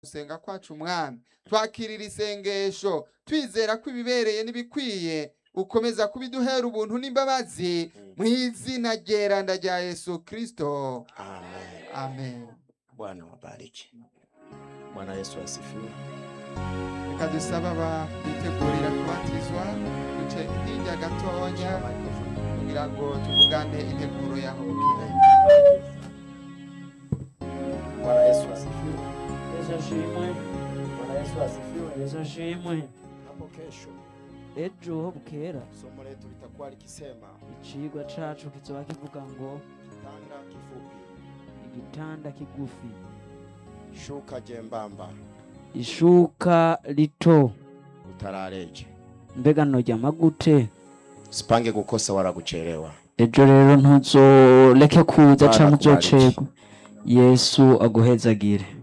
gusenga kwacu mwami twakirira isengesho twizera ko ibibereye n'ibikwiye ukomeza kubiduhera ubuntu n'imbabazi mu izina ryeranda rya yesu kristo Amen. amen Bwana wabariki. Bwana Yesu asifiwe. reka dusabe aba bitegurira kubatizwa duce hirya gatonya kugira ngo tuvugane integuro yaho bukira Bwana Yesu asifiwe. Yesu ashimwe Bwana Yesu asifiwe. Yesu ashimwe Hapo kesho ejo ho bukera somo letu litakuwa likisema icigwa cacu kizoba kivuga ngo kitanda kifupi, igitanda kigufi shuka jembamba, ishuka rito utarareje. mbega noryama gute Usipange kukosa wala kuchelewa. ejo rero ntuzoreke kuza Bwana canke akubariki. uzocerwa yesu aguhezagire